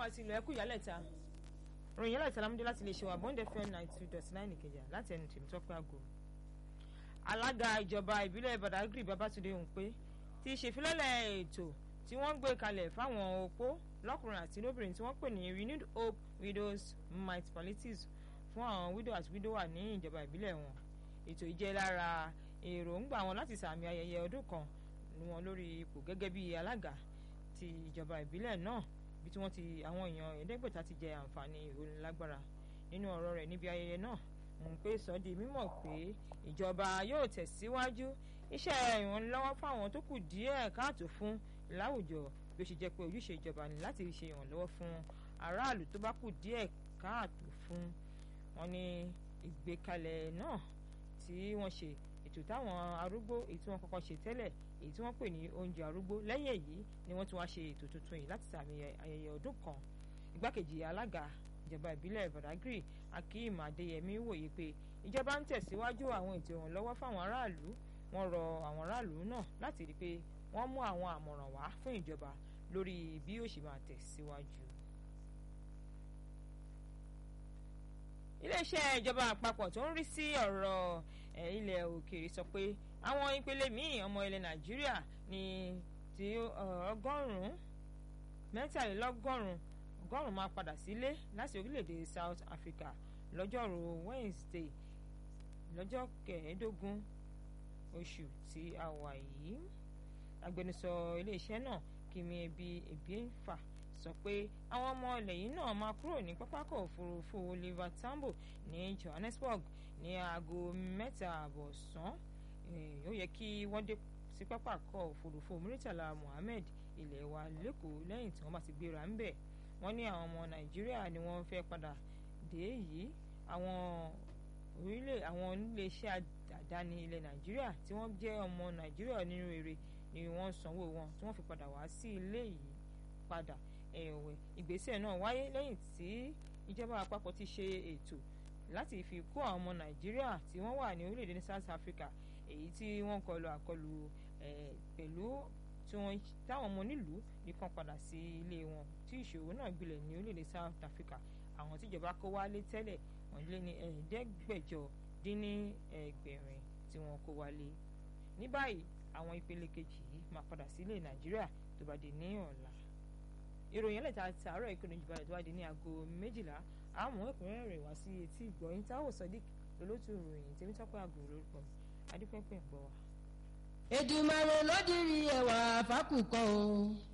àti ìlú ẹkú ìyálẹ̀ta ròyìn yálẹ̀ta lámúdé láti lè ṣe wà bond fm ninety two dot nine ìkẹjà láti ẹnu tèmi tọ́pẹ́ àgọ́ alága ìjọba ìbílẹ̀ badagry babatunde hùnpé ti ṣèfilọ́lẹ̀ ètò tí wọ́n gbé kalẹ̀ fáwọn opó lọ́kùnrin àti lóbìnrin tí wọ́n pè ní renewed hope widows might palliatives fún àwọn widow àti widower ní ìjọba ìbílẹ̀ wọn ètò yìí jẹ́ lára èròǹgbà wọn láti sàmì ayẹyẹ ọdún kan wọn lórí ipò gẹ́gẹ́ bí alága ti ìjọba ìbílẹ̀ náà bí tí wọ́n ti àwọn èèyàn ẹ̀ẹ́dẹ́gbẹ̀ta ti jẹ àǹfààní ìrónilágbára nínú ọ̀rọ̀ rẹ̀ níbi ayẹyẹ náà ń pè sọ di mímọ̀ pé ìjọba yóò tẹ̀síwájú iṣẹ́ ìrànlọ́wọ́ fáwọn tó kù díẹ̀ káàtó fún láwùjọ bí ó ṣe jẹ́ pé ojúṣe ìjọba ni láti ṣe ìrànlọ́wọ́ fún aráàlú tó bá kù díẹ̀ káàtó fún wọn ní ìgbékalẹ̀ náà tí wọ́n ṣe ètò táwọn arúgbó èyí tí wọ́n kọ́kọ́ ṣe tẹ́lẹ̀ èyí tí wọ́n pè ní oúnjẹ arúgbó lẹ́yìn èyí ni wọ́n tún wá ṣe ètò tuntun yìí láti sàmì ayẹyẹ ọdún kan igbákejì alága ìjọba ìbílẹ̀ badagry akeem adeyemi wòye pé ìjọba ń tẹ̀síwájú àwọn ètò ìrànlọ́wọ́ fáwọn aráàlú wọ́n rọ àwọn aráàlú náà láti rí i pé wọ́n mú àwọn àmọ̀ràn wá fún ìjọba lórí bí yóò ṣe máa tẹ̀síwájú. iléeṣẹ́ ìjọba àpapọ̀ tó ń rí sí ọ̀rọ̀ ilẹ̀ òkèèrè sọ pé àwọn ìpele míì ọmọ ilẹ̀ nàìjíríà ní ti ọgọ́rùn-ún mẹ́tàlélọ́gọ́rùn-ún ọgọ́rùn-ún máa padà sílé láti orílẹ̀-èdè South Africa lọ́jọ́rú Wednesday lọ́jọ́ kẹẹ̀ẹ́dógún oṣù tí a wà yìí agbẹnusọ iléeṣẹ́ náà Kìmí Ebi Ebienfa sọ pé àwọn ọmọ ilẹ̀ yìí náà máa kúrò ní pápákọ̀ òfurufú Oliver Tambo ní Johannesburg ní aago mẹ́ta àbọ̀ sàn ó yẹ kí wọ́n dé sí pápákọ̀ òfurufú Muritala Muhammed ilẹ̀ wa lẹ́kọ̀ọ́ lẹ́yìn tí wọ́n bá ti gbéra ń bẹ̀ wọ́n ní àwọn ọmọ Nàìjíríà ni wọ́n fẹ́ padà dé yìí àwọn orílẹ̀ àwọn iléeṣẹ́ àdáni ilẹ̀ Nàìjíríà tí wọ́n jẹ́ ọmọ Nàìjíríà nínú rere ni wọ́n sanwó wọn tí wọ́n fi padà wá sí ilé yìí padà ẹ̀wẹ̀ ìgbésẹ̀ náà wáyé lẹ́yìn tí ìjọba àpapọ̀ ti ṣe ètò láti fi kó àwọn ọmọ Nàìjíríà tí wọ́n wà ní orílẹ̀-èdè South Africa èyí tí wọ́n kọlu àkọlù pẹ̀lú tí wọ́n táwọn ọmọ onílùú nìkan padà sí ilé wọn tí ìṣòro náà gbilẹ̀ ní orílẹ̀-èdè South Africa àwọn tíjọba kó wálé tẹ́lẹ̀ wọ́n lé ní ẹ̀ẹ́dẹ́gbẹ̀jọ dín ní ẹgbẹ̀rin tí wọ́n kó wálé ní báyìí àwọn ìpele kejì yìí máa padà sílé Nàìjíríà tó bá di ní ọ̀la ìròyìn ẹlẹ́ta àti àárọ̀ ìkànnì ìjọba rẹ̀ tó wá di ní aago méjìlá àmọ́ ẹ̀kúnrẹ́rẹ́ rẹ̀ wá sí etí ìgbọ̀yìn táwọn sọ́dík lólótú ìròyìn tèmítọ́pẹ́ àgọ́ lórúkọ mi adúpẹ́pẹ́ ń gbọ́ wa. Èdùmàrè ló dirí ẹwà fákùkọ o.